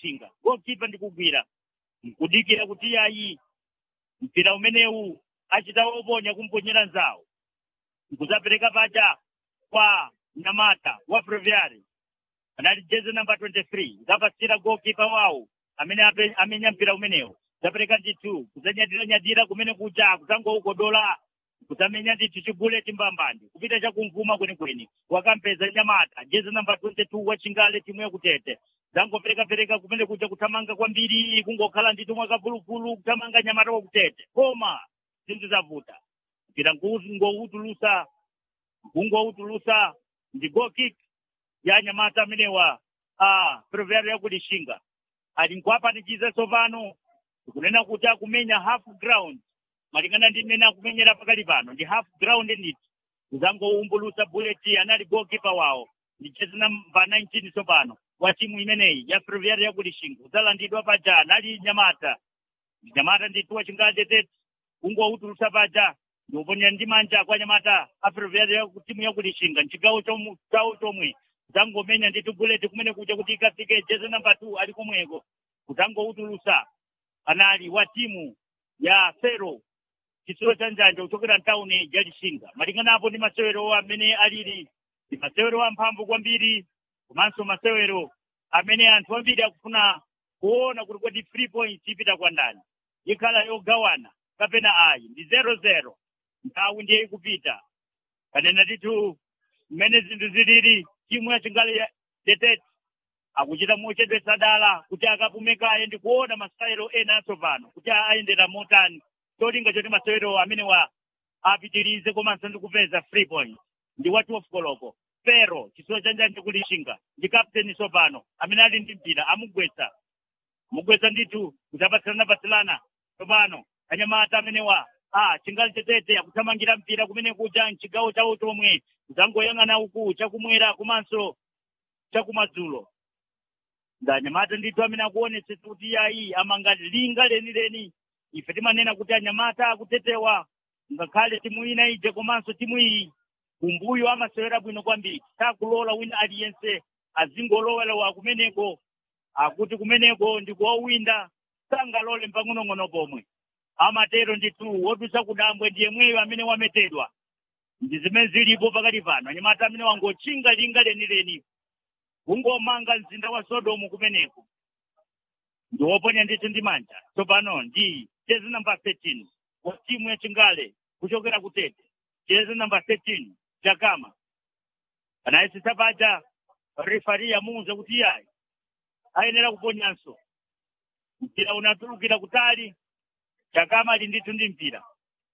lishinga gokipa ndikugwira nkudikira kuti yayi mpira umenewu achita oponya kumponyera nzawo nkuzapereka paja kwa nyamata wa breviary anali jezi namba 23 zapasira gokipa wawo amene ape- amenya mpira umenewu zapereka ndithu kuzanyadira-nyadira kumene kuja kuzangoukodola kuzamenya ndithu chibuleti mbambandi kupita chakumvuma kwenikweni wakampeza nyamata jezi namba 22 wa chingale timu yakutete zangopereka-pereka kumene kuja kuthamanga kwambiri kungokhala ndithu mwakavuluvulu kuthamanga nyamata wakutete koma zinthu zavuta mpira ngoutulusa kungoutulusa ndi goal kick ya nyamata amenewa a prever yakulishinga ali nkuapanikiza tsopano kunena kuti akumenya half ground malingana ndi mmene akumenyera pakali pano ndi half ground ndithu kuzangoumbulusa bullet anali goalkeeper wawo ndi jezi namba 19 tsopano wa timu imeneyi ya prever yakulishinga udzalandidwa paja anali nyamata ndi nyamata ndithu wachingatetete kungoutulusa paja ndikuponya ndi manja kwa nyamata a prever ya timu yakulishinga mchigawo chomu- chawo chomwe kudzangomenya ndithu bullet kumene kuja kuti ikafike jezi namba 2 ali komweko kudzangoutulusa anali wa timu ya fero chitsulo cha njanja kuchokera mtawuni ya lishinga malingana apo ndi masewero amene alili ndi masewero amphamvu kwambiri komanso masewero amene anthu ambiri akufuna kuona kuti kodi three points ipita kwa ndani ikhala yogawana kapena ayi ndi zero zero nthawi ndiye ikupita kanena tithu mmene zinthu zilili timu ya chingale ya detete akuchita mochedwetsa dala kuti akapumekaye ndi kuona masewero ena atsopano kuti ayendera motani cholinga choti masewero amene wa apitirize komanso ndi kupeza free point ndi wa 12 koloko pero chitsulo cha njanja kulishinga ndi kapteni tsopano amene ali ndi mpira amugwetsa mugwetsa ndithu kuti apatsilana-patsilana tsopano anyamata amenewa a chingali chetete akuthamangira mpira kumene kuja mchigawo chawo chomwe kudzangoyang'ana uku chakumwera komanso chakumadzulo ndanyamata ndithu amene akuonetsetsa kuti yayi amanga linga lenileni ife timanena kuti anyamata akutetewa ngakhale timu ina ije komanso timu iyi kumbuyo amasewera bwino kwambiri sakulola wina aliyense azingolowelewa kumeneko akuti kumeneko ndikuwawinda sangalole mpang'onong'ono pomwe amatero ndithu wodusa kudambwe ndiye mweyo amene wametedwa ndi zimene zilipo pakati pano anyamata amene wangotchinga linga lenileni kungomanga mzinda wa sodomu kumeneko ndi woponya ndithu ndi manja tsopano ndi jezi namba 13 wa timu ya chingale kuchokera kutete jezi namba 13 chakama anayesesa paja refari yamuuza kuti iyayi ayenera kuponyanso mpira unatulukira kutali chakama ali ndithu ndi mpira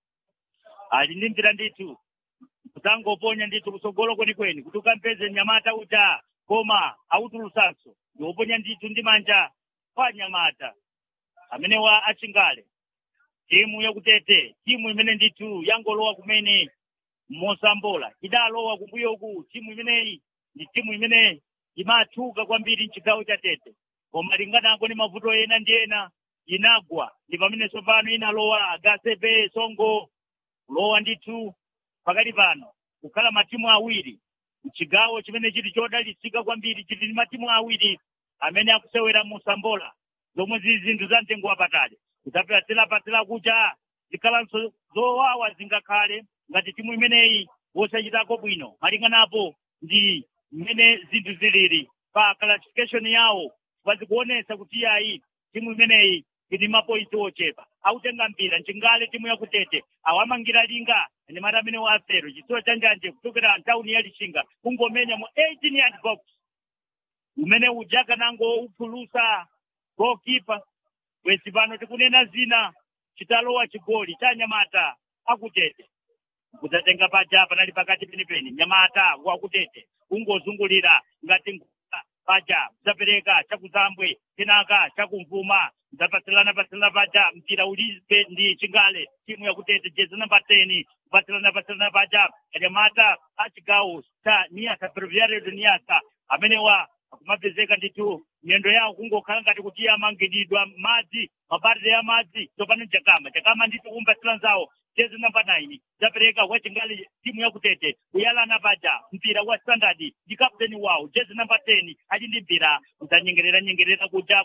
ali ndi mpira ndithu kutangoponya ndithu kusogolo kwenikweni kuti ukampeze nyamata uja koma autulusanso ndiwoponya ndithu ndi manja kwa nyamata amene wa achingale timu yakutete timu imene ndithu yangolowa kumene mosambola idalowa kumbuyoku timu imeneyi ndi timu imene imatchuka kwambiri mchigawo cha tete koma linganako ndi mavuto ena ndi ena inagwa ndi pamene tsopano inalowa agasepe songo kulowa ndithu pakati pano kukhala matimu awiri mchigawo chimene chili chodalitsika kwambiri chili ndi matimu awiri amene akusewera musambola zomwe zili zinthu za mtengo wapatali kutapatsira kucha zikhalanso zowawa zingakhale ngati timu imeneyi wosachitako bwino malinganapo ndi mmene zinthu zilili pa classification yawo pazikuonesa kuti yayi timu imeneyi ili mapointi ochepa autenga mpira mchingale timu yakutete awamangira linga anyamata amene waafero chitsulo cha njanje kuchokera ntawuni ya lishinga kungomenya mu 18 yard box umene ujaka nango uphulusa goalkeeper bwezi pano tikunena zina chitalowa chigoli cha nyamata akutete kudzatenga paja panali pakati penipeni nyamata wakutete kungozungulira ngati ngusa paja kudzapereka chakuzambwe kenaka chakumvuma kudzapatsilana patsilana paja mpira ulibe ndi chingale timu yakutete jezi namba 10 kupatsilana patsilana paja anyamata achigawo cha niyasa breviario niyasa amenewa akumapezeka ndithu miyendo yawo kungokhala ngati kuti amangididwa madzi mabarire ya madzi tsopano chakama chakama ndithu kumpatsira nzawo jezi namba 9 zapereka wachingali timu yakutete kuyalana paja mpira wa standard ndi kapteni wawo jezi namba 10 ali ndi mpira udzanyengerera nyengerera kuja